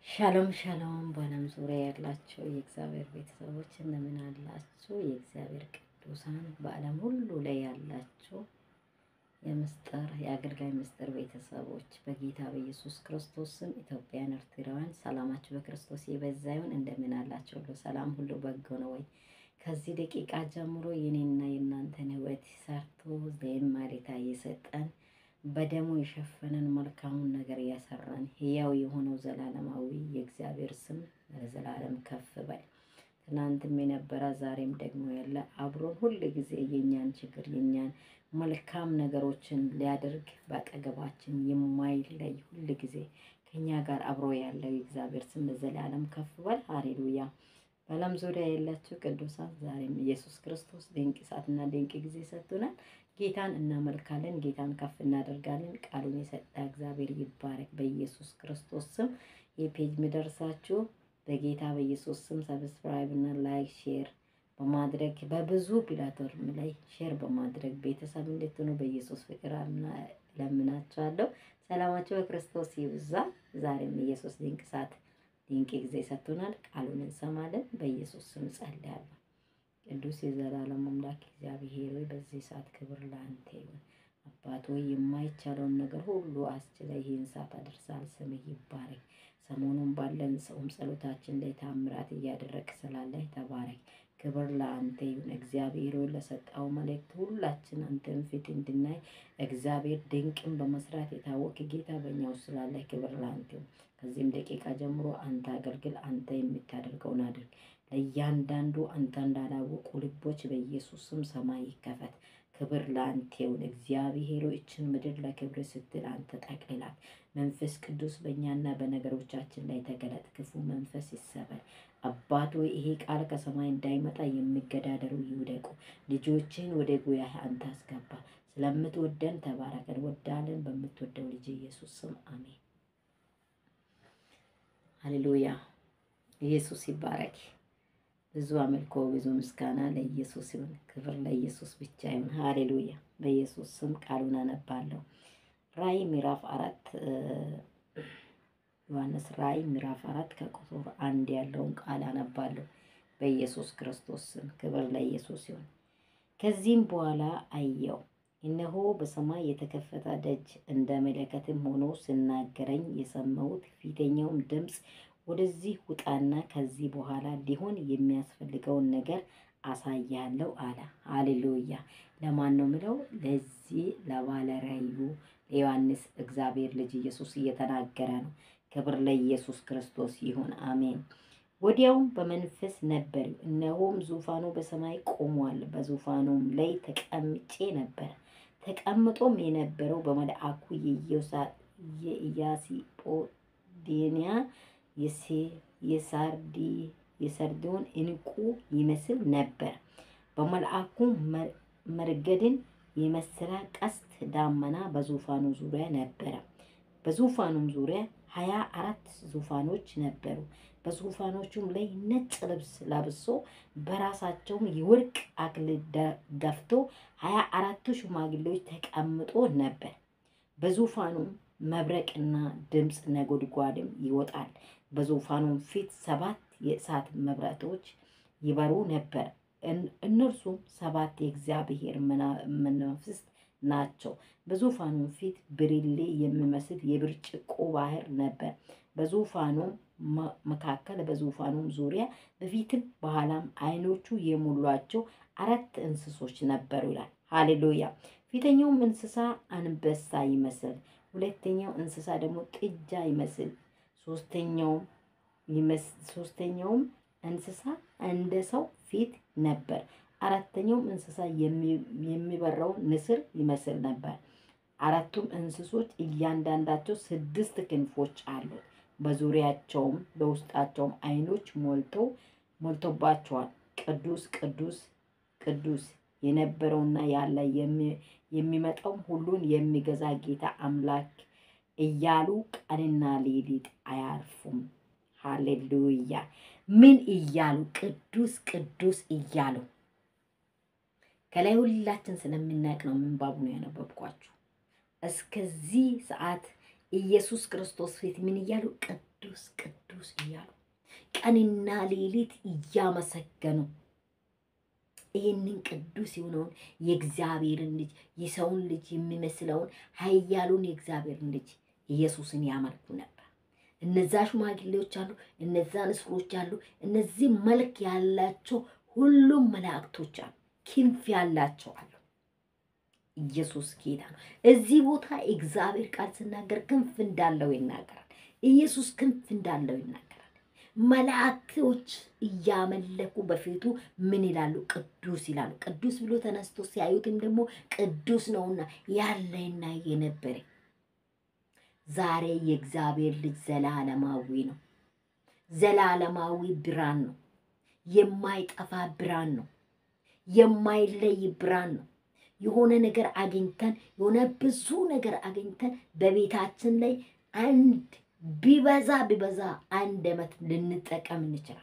ሻሎም ሻሎም በዓለም ዙሪያ ያላቸው የእግዚአብሔር ቤተሰቦች እንደምን አላችሁ? የእግዚአብሔር ቅዱሳን በዓለም ሁሉ ላይ ያላችሁ የምስጢር የአገልጋይ ምስጢር ቤተሰቦች በጌታ በኢየሱስ ክርስቶስ ስም ኢትዮጵያን፣ ኤርትራውያን ሰላማችሁ በክርስቶስ የበዛ ይሁን። እንደምን አላችሁ? ሁሉ ሰላም፣ ሁሉ በጎ ነው ወይ? ከዚህ ደቂቃ ጀምሮ የኔና የእናንተን ሕይወት ሰርቶ ዘማሪታ እየሰጠን በደሙ የሸፈነን መልካሙን ነገር እያሰራን ሕያው የሆነው ዘላለማዊ የእግዚአብሔር ስም ለዘላለም ከፍ በል። ትናንትም የነበረ ዛሬም ደግሞ ያለ አብሮን ሁል ጊዜ የኛን ችግር የኛን መልካም ነገሮችን ሊያደርግ በአጠገባችን የማይለይ ሁል ጊዜ ከኛ ጋር አብሮ ያለው የእግዚአብሔር ስም ለዘላለም ከፍ በል። ሃሌሉያ። በዓለም ዙሪያ ያላችሁ ቅዱሳን ዛሬም ኢየሱስ ክርስቶስ ድንቅ ሰዓትና ድንቅ ጊዜ ሰጥቶናል። ጌታን እናመልካለን፣ ጌታን ከፍ እናደርጋለን። ቃሉን የሰጠ እግዚአብሔር ይባረክ። በኢየሱስ ክርስቶስ ስም የፔጅ የሚደርሳችሁ በጌታ በኢየሱስ ስም ሰብስክራይብ እና ላይክ ሼር በማድረግ በብዙ ፕላትፎርም ላይ ሼር በማድረግ ቤተሰብ እንድትሆኑ በኢየሱስ ፍቅር ለምናችኋለሁ። ሰላማቸው በክርስቶስ ይብዛ። ዛሬም ኢየሱስ ድንቅ ሰዓት ድንቅ ጊዜ ሰጥቶናል። ቃሉን እንሰማለን። በኢየሱስ ስም ጸልያለሁ። ቅዱስ የዘላለም አምላክ እግዚአብሔር ሆይ በዚህ ሰዓት ክብር ለአንተ ይሁን። አባት ሆይ የማይቻለውን ነገር ሁሉ አስችለ ይህን ሰዓት አድርሳል። ስምህ ይባረክ። ሰሞኑን ባለን ሰውም ጸሎታችን ላይ ታምራት እያደረግ ስላለ ተባረክ። ክብር ለአንተ ይሁን። እግዚአብሔር ሆይ ለሰጠው መልእክት ሁላችን አንተን ፊት እንድናይ እግዚአብሔር ድንቅን በመስራት የታወቅ ጌታ በእኛ ውስጥ ስላለ ክብር ለአንተ ይሁን። ከዚህም ደቂቃ ጀምሮ አንተ አገልግል። አንተ የምታደርገውን አድርግ። ለእያንዳንዱ አንተ እንዳላወቁ ልቦች በኢየሱስ ስም ሰማይ ይከፈት። ክብር ለአንተ ይሁን። እግዚአብሔር ይችን ምድር ለክብር ስትል አንተ ጠቅልላት። መንፈስ ቅዱስ በእኛና በነገሮቻችን ላይ ተገለጥ። ክፉ መንፈስ ይሰበር። አባት ወይ ይሄ ቃል ከሰማይ እንዳይመጣ የሚገዳደሩ ይውደቁ። ልጆችን ወደ ጉያህ አንተ አስገባ። ስለምትወደን ተባረከን። ወዳለን በምትወደው ልጅ ኢየሱስ ስም አሜን። ሃሌሉያ። ኢየሱስ ይባረክ። ብዙ አምልኮ ብዙ ምስጋና ለኢየሱስ ይሁን። ክብር ለኢየሱስ ብቻ ይሁን። ሃሌሉያ። በኢየሱስ ስም ቃሉን አነባለሁ። ራእይ ምዕራፍ አራት ዮሐንስ ራእይ ምዕራፍ አራት ከቁጥር አንድ ያለውን ቃል አነባለሁ። በኢየሱስ ክርስቶስ ስም ክብር ለኢየሱስ ይሁን። ከዚህም በኋላ አየው፣ እነሆ በሰማይ የተከፈተ ደጅ እንደ መለከትም ሆኖ ስናገረኝ የሰማሁት ፊተኛውም ድምፅ ወደዚህ ውጣና ከዚህ በኋላ ሊሆን የሚያስፈልገውን ነገር አሳያለሁ አለ። ሃሌሉያ። ለማን ነው ምለው? ለዚህ ለባለራእዩ ለዮሐንስ እግዚአብሔር ልጅ ኢየሱስ እየተናገረ ነው። ክብር ለኢየሱስ ክርስቶስ ይሁን፣ አሜን። ወዲያውም በመንፈስ ነበር፣ እነሆም ዙፋኑ በሰማይ ቆሟል፣ በዙፋኑም ላይ ተቀምጬ ነበር። ተቀምጦም የነበረው በመልአኩ የኢያስጶድንያ የሰርዲዮን ዕንቁ ይመስል ነበር። በመልአኩ መርገድን የመሰለ ቀስት ደመና በዙፋኑ ዙሪያ ነበረ። በዙፋኑም ዙሪያ ሀያ አራት ዙፋኖች ነበሩ። በዙፋኖቹም ላይ ነጭ ልብስ ለብሶ በራሳቸውም የወርቅ አክሊል ደፍቶ ሀያ አራቱ ሽማግሌዎች ተቀምጦ ነበር። በዙፋኑም መብረቅና ድምፅ ነጎድጓድም ይወጣል። በዙፋኑም ፊት ሰባት የእሳት መብረቶች ይበሩ ነበር። እነርሱም ሰባት የእግዚአብሔር መናፍስት ናቸው። በዙፋኑም ፊት ብርሌ የሚመስል የብርጭቆ ባህር ነበር። በዙፋኑም መካከል በዙፋኑም ዙሪያ በፊትም በኋላም ዓይኖቹ የሞሏቸው አራት እንስሶች ነበሩ ይላል። ሃሌሉያ። ፊተኛውም እንስሳ አንበሳ ይመስል፣ ሁለተኛው እንስሳ ደግሞ ጥጃ ይመስል፣ ሶስተኛውም እንስሳ እንደ ሰው ፊት ነበር። አራተኛውም እንስሳ የሚበረው ንስር ይመስል ነበር። አራቱም እንስሶች እያንዳንዳቸው ስድስት ክንፎች አሉት። በዙሪያቸውም በውስጣቸውም ዓይኖች ሞልተው ሞልቶባቸዋል። ቅዱስ ቅዱስ ቅዱስ የነበረውና ያለ የሚመጣውም ሁሉን የሚገዛ ጌታ አምላክ እያሉ ቀንና ሌሊት አያርፉም። ሃሌሉያ። ምን እያሉ? ቅዱስ ቅዱስ እያሉ ከላይ ሁላችን ስለምናውቅ ነው ምንባቡ ነው ያነበብኳችሁ። እስከዚህ ሰዓት ኢየሱስ ክርስቶስ ፊት ምን እያሉ? ቅዱስ ቅዱስ ቅዱስ እያሉ ቀንና ሌሊት እያመሰገኑ ይህንን ቅዱስ የሆነውን የእግዚአብሔርን ልጅ የሰውን ልጅ የሚመስለውን ኃያሉን የእግዚአብሔርን ልጅ ኢየሱስን ያመልኩ ነበር። እነዛ ሽማግሌዎች አሉ፣ እነዛ ንስሮች አሉ፣ እነዚህ መልክ ያላቸው ሁሉም መላእክቶች አሉ፣ ክንፍ ያላቸው አሉ። ኢየሱስ ጌታ ነው። እዚህ ቦታ እግዚአብሔር ቃል ሲናገር ክንፍ እንዳለው ይናገራል። ኢየሱስ ክንፍ እንዳለው ይናገራል። መላእክቶች እያመለኩ በፊቱ ምን ይላሉ? ቅዱስ ይላሉ። ቅዱስ ብሎ ተነስቶ ሲያዩትም ደግሞ ቅዱስ ነውና ያለና የነበረ ዛሬ የእግዚአብሔር ልጅ ዘላለማዊ ነው። ዘላለማዊ ብርሃን ነው። የማይጠፋ ብርሃን ነው። የማይለይ ብርሃን ነው። የሆነ ነገር አግኝተን የሆነ ብዙ ነገር አግኝተን በቤታችን ላይ አንድ ቢበዛ ቢበዛ አንድ ዓመት ልንጠቀም እንችላለን።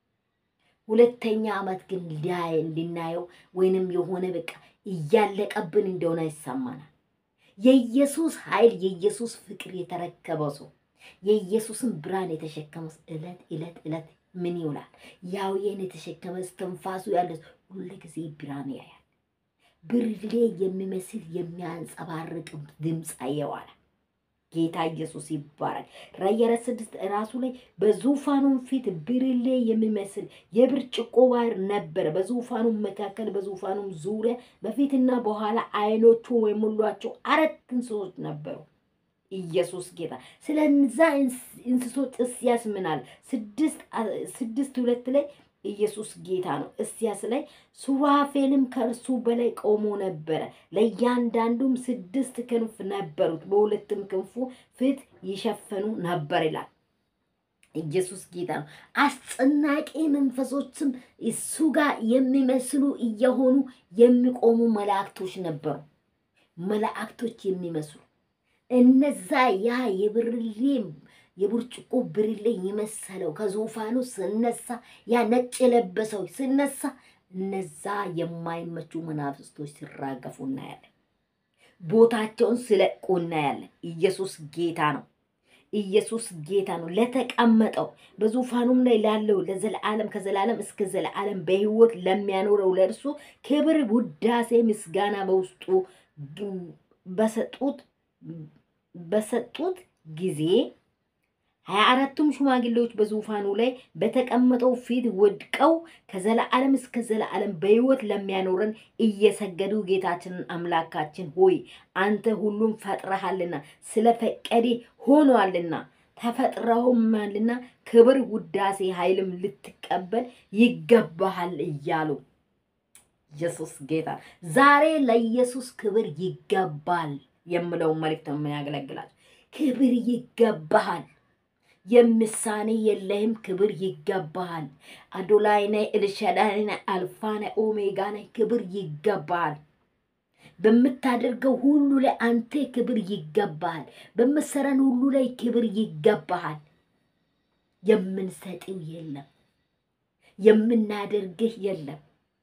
ሁለተኛ ዓመት ግን ልናየው ወይንም የሆነ በቃ እያለቀብን እንደሆነ ይሰማናል። የኢየሱስ ኃይል የኢየሱስ ፍቅር የተረከበው ሰው የኢየሱስን ብርሃን የተሸከመ እለት እለት እለት ምን ይውላል? ያው ይህን የተሸከመ እስትንፋሱ ያለ ሁሉ ጊዜ ብርሃን ያያል። ብርሌ የሚመስል የሚያንጸባርቅ ድምፅ አየዋል። ጌታ ኢየሱስ ይባላል። ራዕይ አራት ስድስት ራሱ ላይ በዙፋኑም ፊት ብርሌ የሚመስል የብርጭቆ ባህር ነበረ። በዙፋኑም መካከል በዙፋኑም ዙሪያ በፊትና በኋላ አይኖቹ የሞሏቸው አራት እንስሶች ነበሩ። ኢየሱስ ጌታ። ስለዛ እንስሶች እስያስ ምናል ስድስት ሁለት ላይ ኢየሱስ ጌታ ነው። እስያስ ላይ ሱራፌልም ከእርሱ በላይ ቆሞ ነበረ። ለእያንዳንዱም ስድስት ክንፍ ነበሩት፣ በሁለትም ክንፉ ፊት ይሸፈኑ ነበር ይላል። ኢየሱስ ጌታ ነው። አስጨናቂ መንፈሶችም እሱ ጋር የሚመስሉ እየሆኑ የሚቆሙ መላእክቶች ነበሩ። መላእክቶች የሚመስሉ እነዛ ያ የብርሌ የብርጭቆ ብርሌ የመሰለው ከዙፋኑ ስነሳ ያ ነጭ የለበሰው ስነሳ እነዛ የማይመቹ መናፍስቶች ሲራገፉ እናያለን። ቦታቸውን ሲለቁ እናያለን። ኢየሱስ ጌታ ነው። ኢየሱስ ጌታ ነው። ለተቀመጠው በዙፋኑም ላይ ላለው ለዘለዓለም ከዘላለም እስከ ዘለዓለም በሕይወት ለሚያኖረው ለእርሱ ክብር፣ ውዳሴ፣ ምስጋና በውስጡ በሰጡት በሰጡት ጊዜ ሀያ አራቱም ሽማግሌዎች በዙፋኑ ላይ በተቀመጠው ፊት ወድቀው ከዘለዓለም እስከ ዘለዓለም በሕይወት ለሚያኖረን እየሰገዱ ጌታችንን አምላካችን ሆይ አንተ ሁሉም ፈጥረሃልና ስለፈቀደ ሆኗልና ተፈጥረውማልና ክብር፣ ውዳሴ፣ ኃይልም ልትቀበል ይገባሃል እያሉ ኢየሱስ ጌታ ዛሬ ለኢየሱስ ክብር ይገባል የምለውን መልእክት ነው የሚያገለግላቸው። ክብር ይገባሃል። የምሳኔ የለህም። ክብር ይገባሃል። አዶላይ ነህ፣ ኤልሻዳይ ነህ፣ አልፋ ነህ፣ ኦሜጋ ነህ። ክብር ይገባሃል። በምታደርገው ሁሉ ላይ አንተ ክብር ይገባሃል። በምትሰራን ሁሉ ላይ ክብር ይገባሃል። የምንሰጥው የለም፣ የምናደርግህ የለም።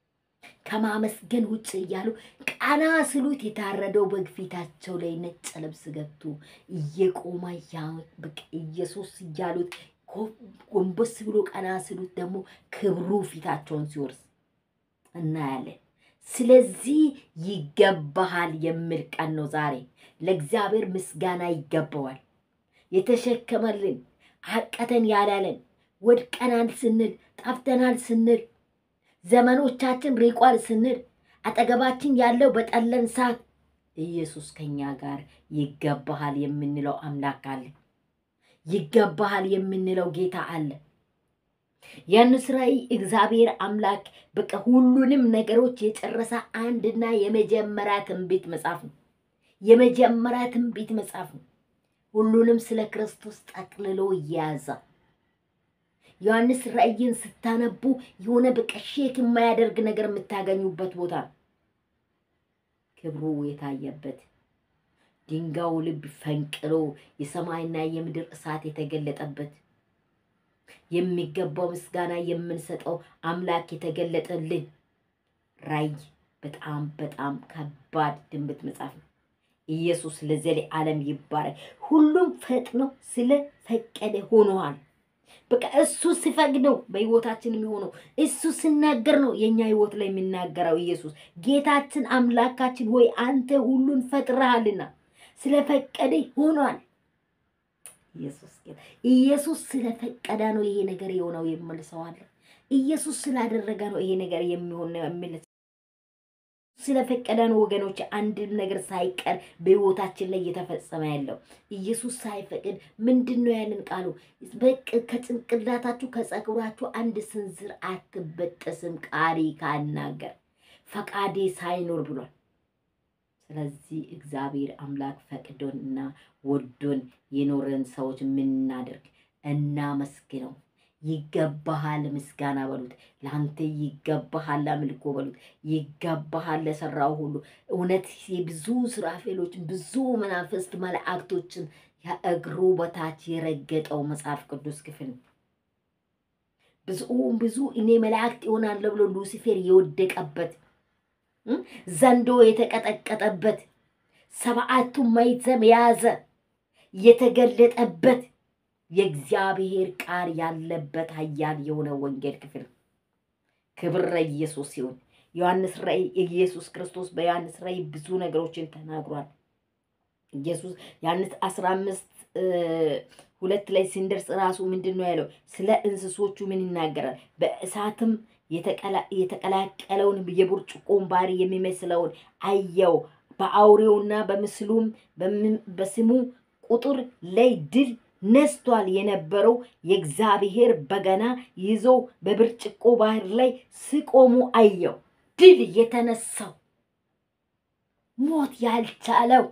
ከማመስገን ውጭ እያሉ ቀና ስሉት የታረደው በግ ፊታቸው ላይ ነጭ ልብስ ገብቶ እየቆማ በቃ ኢየሱስ እያሉት ጎንበስ ብሎ ቀና ስሉት ደግሞ ክብሩ ፊታቸውን ሲወርስ እናያለን። ስለዚህ ይገባሃል የሚል ቀን ነው ዛሬ። ለእግዚአብሔር ምስጋና ይገባዋል። የተሸከመልን አቀተን ያላለን ወድቀናል ስንል ጠፍተናል ስንል ዘመኖቻችን ሪቋል ስንል አጠገባችን ያለው በጠለን ሰዓት ኢየሱስ ከኛ ጋር ይገባሃል የምንለው አምላክ አለ። ይገባሃል የምንለው ጌታ አለ። ያንስ ራእይ እግዚአብሔር አምላክ በቃ ሁሉንም ነገሮች የጨረሰ አንድና የመጀመሪያ ትንቢት መጽሐፍ ነው። የመጀመሪያ ትንቢት መጽሐፍ ነው። ሁሉንም ስለ ክርስቶስ ጠቅልሎ እየያዘ ዮሐንስ ራእይን ስታነቡ የሆነ በቃ ሼክ የማያደርግ ነገር የምታገኙበት ቦታ ነው። ክብሩ የታየበት ድንጋዩ ልብ ፈንቅሎ የሰማይና የምድር እሳት የተገለጠበት የሚገባው ምስጋና የምንሰጠው አምላክ የተገለጠልን ራእይ በጣም በጣም ከባድ ትንቢት መጽሐፍ ነው። ኢየሱስ ለዘለዓለም ይባረክ። ሁሉም ፈጥኖ ስለፈቀደ ሆነዋል። በቃ እሱ ሲፈቅድ ነው በህይወታችን የሚሆነው። እሱ ሲናገር ነው የኛ ህይወት ላይ የሚናገረው። ኢየሱስ ጌታችን አምላካችን ሆይ አንተ ሁሉን ፈጥረሃልና ስለፈቀደ ሆኗል። ኢየሱስ ጌታ ኢየሱስ ስለፈቀደ ነው ይሄ ነገር የሆነው የሚል ሰው አለ። ኢየሱስ ስላደረገ ነው ይሄ ነገር የሚሆን ነው የሚል ስለፈቀደ ነው ወገኖች፣ አንድም ነገር ሳይቀር በህይወታችን ላይ እየተፈጸመ ያለው ኢየሱስ ሳይፈቅድ ምንድን ነው ያንን ቃሉ በቅ ከጭንቅላታችሁ ከጸጉራችሁ አንድ ስንዝር አትበጠስም ቃሪ ካናገር ፈቃዴ ሳይኖር ብሏል። ስለዚህ እግዚአብሔር አምላክ ፈቅዶን እና ወዶን የኖረን ሰዎች ምናደርግ እናመስግነው። ይገባሃል ምስጋና በሉት። ለአንተ ይገባሃል አምልኮ በሉት። ይገባሃል ለሰራው ሁሉ እውነት የብዙ ስራፌሎችን ብዙ መናፍስት መላእክቶችን ከእግሩ በታች የረገጠው መጽሐፍ ቅዱስ ክፍል ነው። ብዙ ብዙ እኔ መላእክት ይሆናለሁ ብሎ ሉሲፌር የወደቀበት ዘንዶ የተቀጠቀጠበት ሰብዓቱ ማኅተም የያዘ የተገለጠበት የእግዚአብሔር ቃል ያለበት ኃያል የሆነ ወንጌል ክፍል ክብር ለኢየሱስ ሲሆን ዮሐንስ ራእይ ኢየሱስ ክርስቶስ በዮሐንስ ራእይ ብዙ ነገሮችን ተናግሯል። ኢየሱስ ዮሐንስ አስራ አምስት ሁለት ላይ ሲንደርስ ራሱ ምንድን ነው ያለው? ስለ እንስሶቹ ምን ይናገራል? በእሳትም የተቀላቀለውን የብርጭቆን ባህሪ የሚመስለውን አየው። በአውሬውና በምስሉም በስሙ ቁጥር ላይ ድል ነስቷል የነበረው የእግዚአብሔር በገና ይዘው በብርጭቆ ባህር ላይ ሲቆሙ አየው። ድል የተነሳው ሞት ያልቻለው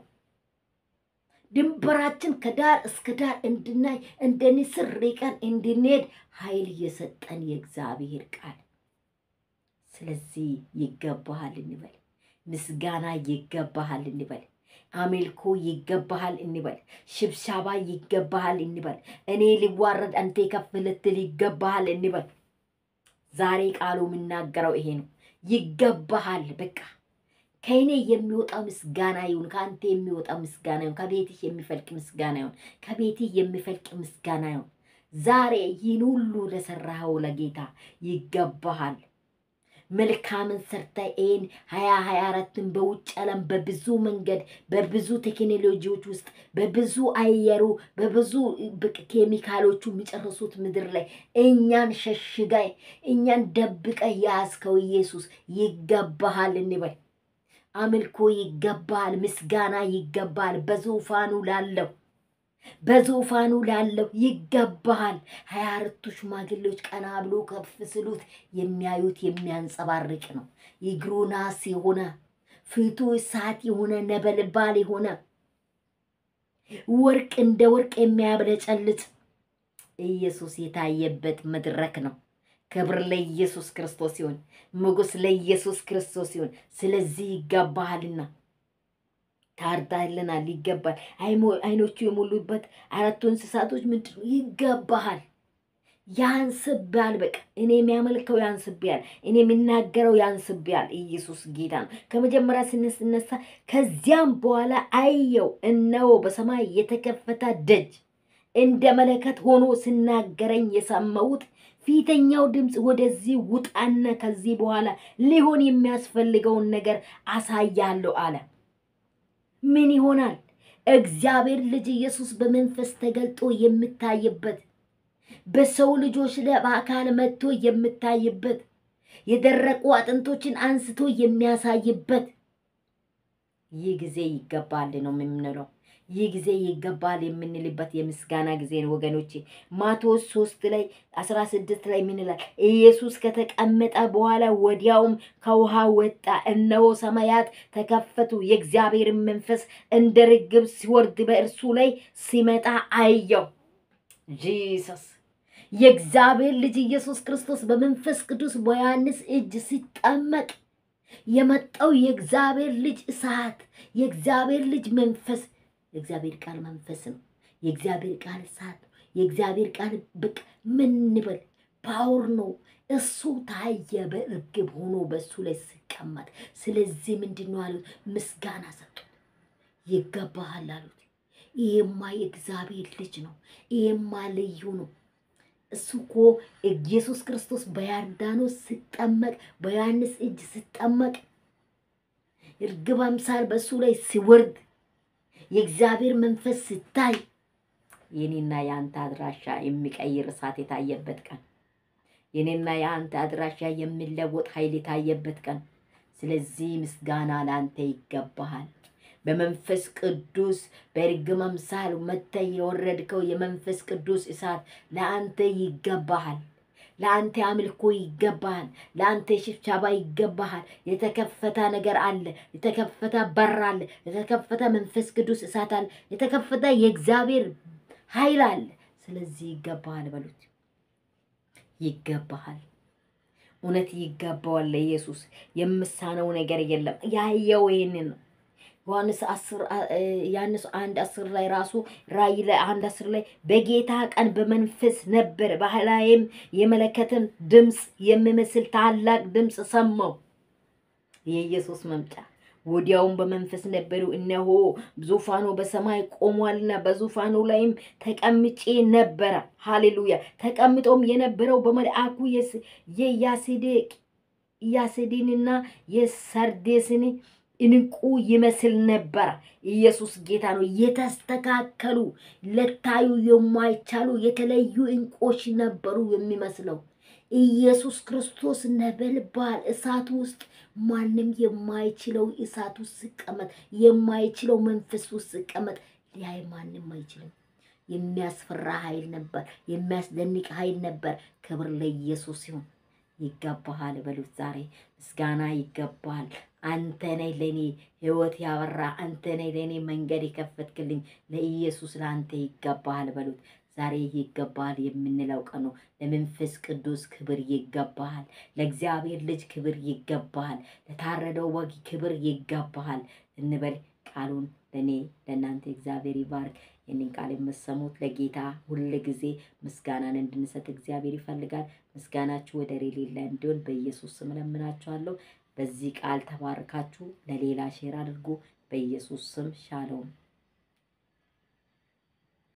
ድንበራችን ከዳር እስከ ዳር እንድናይ እንደ ንስር ርቀን እንድንሄድ ኃይል የሰጠን የእግዚአብሔር ቃል። ስለዚህ ይገባሃል እንበል፣ ምስጋና ይገባሃል እንበል፣ አሜልኮ ይገባሃል እንበል፣ ሽብሻባ ይገባሃል እንበል፣ እኔ ሊዋረድ አንተ ከፍ ልትል ይገባሃል እንበል። ዛሬ ቃሉ የምናገረው ይሄ ነው። ይገባሃል በቃ ከእኔ የሚወጣው ምስጋና ይሁን፣ ከአንተ የሚወጣው ምስጋና ይሁን፣ ከቤትህ የሚፈልቅ ምስጋና ይሁን፣ ከቤትህ የሚፈልቅ ምስጋና ይሁን። ዛሬ ይህን ሁሉ ለሰራኸው ለጌታ ይገባሃል። መልካምን ሰርተ ይህን ሀያ ሀያ አራትን በውጭ ዓለም በብዙ መንገድ በብዙ ቴክኖሎጂዎች ውስጥ በብዙ አየሩ በብዙ ኬሚካሎቹ የሚጨርሱት ምድር ላይ እኛን ሸሽጋይ እኛን ደብቀ ያዝከው ኢየሱስ ይገባሃል እንበል። አምልኮ ይገባል፣ ምስጋና ይገባል። በዙፋኑ ላለው በዙፋኑ ላለው ይገባሃል። ሀያ አራቱ ሽማግሌዎች ቀና ብሎ ከፍ ስሉት የሚያዩት የሚያንጸባርቅ ነው። እግሩ ናስ የሆነ ፊቱ እሳት የሆነ ነበልባል የሆነ ወርቅ እንደ ወርቅ የሚያብለጨልጭ ኢየሱስ የታየበት መድረክ ነው። ክብር ለኢየሱስ ክርስቶስ ሲሆን ሞገስ ለኢየሱስ ክርስቶስ ሲሆን፣ ስለዚህ ይገባሃልና ታርዳልናል። ይገባል። አይኖቹ የሞሉበት አራቱ እንስሳቶች ምንድን ነው? ይገባሃል። ያንስብያል። በቃ እኔ የሚያመልከው ያንስብያል። እኔ የሚናገረው ያንስብያል። ኢየሱስ ጌታ ነው። ከመጀመሪያ ስንነሳ ከዚያም በኋላ አየው፣ እነሆ በሰማይ የተከፈተ ደጅ እንደ መለከት ሆኖ ሲናገረኝ የሰማሁት ፊተኛው ድምፅ ወደዚህ ውጣና ከዚህ በኋላ ሊሆን የሚያስፈልገውን ነገር አሳያለሁ አለ። ምን ይሆናል? እግዚአብሔር ልጅ ኢየሱስ በመንፈስ ተገልጦ የምታይበት በሰው ልጆች ላይ በአካል መጥቶ የምታይበት የደረቁ አጥንቶችን አንስቶ የሚያሳይበት ይህ ጊዜ ይገባል ነው የምንለው። ይህ ጊዜ ይገባል የምንልበት የምስጋና ጊዜ ነው ወገኖቼ። ማቴዎስ ሶስት ላይ አስራ ስድስት ላይ ምን ይላል? ኢየሱስ ከተቀመጠ በኋላ ወዲያውም ከውሃ ወጣ፣ እነሆ ሰማያት ተከፈቱ፣ የእግዚአብሔርን መንፈስ እንደ ርግብ ሲወርድ በእርሱ ላይ ሲመጣ አየው። ጂሰስ የእግዚአብሔር ልጅ ኢየሱስ ክርስቶስ በመንፈስ ቅዱስ በዮሐንስ እጅ ሲጠመቅ የመጣው የእግዚአብሔር ልጅ እሳት፣ የእግዚአብሔር ልጅ መንፈስ የእግዚአብሔር ቃል መንፈስ ነው። የእግዚአብሔር ቃል እሳት ነው። የእግዚአብሔር ቃል በቃ ምን እንበል ፓወር ነው። እሱ ታየ በእርግብ ሆኖ በእሱ ላይ ሲቀመጥ። ስለዚህ ምንድን ነው አሉት? ምስጋና ሰጡት። ይገባሃል አሉት። ይሄማ የእግዚአብሔር ልጅ ነው። ይሄማ ልዩ ነው። እሱ እኮ ኢየሱስ ክርስቶስ በዮርዳኖስ ሲጠመቅ በዮሐንስ እጅ ሲጠመቅ እርግብ አምሳል በእሱ ላይ ሲወርድ የእግዚአብሔር መንፈስ ሲታይ የኔና የአንተ አድራሻ የሚቀይር እሳት የታየበት ቀን፣ የኔና የአንተ አድራሻ የሚለወጥ ኃይል የታየበት ቀን። ስለዚህ ምስጋና ለአንተ ይገባሃል። በመንፈስ ቅዱስ በእርግብ አምሳል መጥተህ የወረድከው የመንፈስ ቅዱስ እሳት ለአንተ ይገባሃል። ለአንተ አምልኮ ይገባሃል። ለአንተ ሽብሻባ ይገባሃል። የተከፈተ ነገር አለ። የተከፈተ በር አለ። የተከፈተ መንፈስ ቅዱስ እሳት አለ። የተከፈተ የእግዚአብሔር ኃይል አለ። ስለዚህ ይገባሃል በሉት። ይገባሃል። እውነት ይገባዋል ለኢየሱስ። የምሳነው ነገር የለም። ያየው ይህንን ነው። ዮሐንስ አስር ዮሐንስ አንድ አስር ላይ ራሱ ራእይ ላይ አንድ አስር ላይ በጌታ ቀን በመንፈስ ነበር፣ በላዬም የመለከትን ድምፅ የሚመስል ታላቅ ድምፅ ሰማሁ። የኢየሱስ መምጫ ወዲያውም በመንፈስ ነበሩ። እነሆ ዙፋኑ በሰማይ ቆሟልና በዙፋኑ ላይም ተቀምጬ ነበረ። ሃሌሉያ! ተቀምጦም የነበረው በመልአኩ የያሴዴቅ ያሴዲንና የሰርዴስን እንቁ ይመስል ነበረ። ኢየሱስ ጌታ ነው። የተስተካከሉ ለታዩ የማይቻሉ የተለዩ እንቆች ነበሩ የሚመስለው ኢየሱስ ክርስቶስ ነበልባል እሳት ውስጥ ማንም የማይችለው እሳት ውስጥ ሲቀመጥ የማይችለው መንፈስ ውስጥ ሲቀመጥ ሊያይ ማንም አይችልም። የሚያስፈራ ኃይል ነበር። የሚያስደንቅ ኃይል ነበር። ክብር ለኢየሱስ ሲሆን ይገባሃል በሉት። ዛሬ ምስጋና ይገባሃል። አንተ ነህ ለእኔ ሕይወት ያበራ፣ አንተ ነህ ለእኔ መንገድ የከፈትክልኝ። ለኢየሱስ ለአንተ ይገባሃል በሉት። ዛሬ ይገባሃል የምንለው ቀን ነው። ለመንፈስ ቅዱስ ክብር ይገባሃል። ለእግዚአብሔር ልጅ ክብር ይገባሃል። ለታረደው በግ ክብር ይገባሃል እንበል። ቃሉን ለእኔ ለእናንተ እግዚአብሔር ይባርክ። ይህንን ቃል የምሰሙት ለጌታ ሁል ጊዜ ምስጋናን እንድንሰጥ እግዚአብሔር ይፈልጋል። ምስጋናችሁ ወደር የሌለ እንዲሆን በኢየሱስ ስም እለምናችኋለሁ። በዚህ ቃል ተባርካችሁ ለሌላ ሼር አድርጉ። በኢየሱስ ስም ሻሎም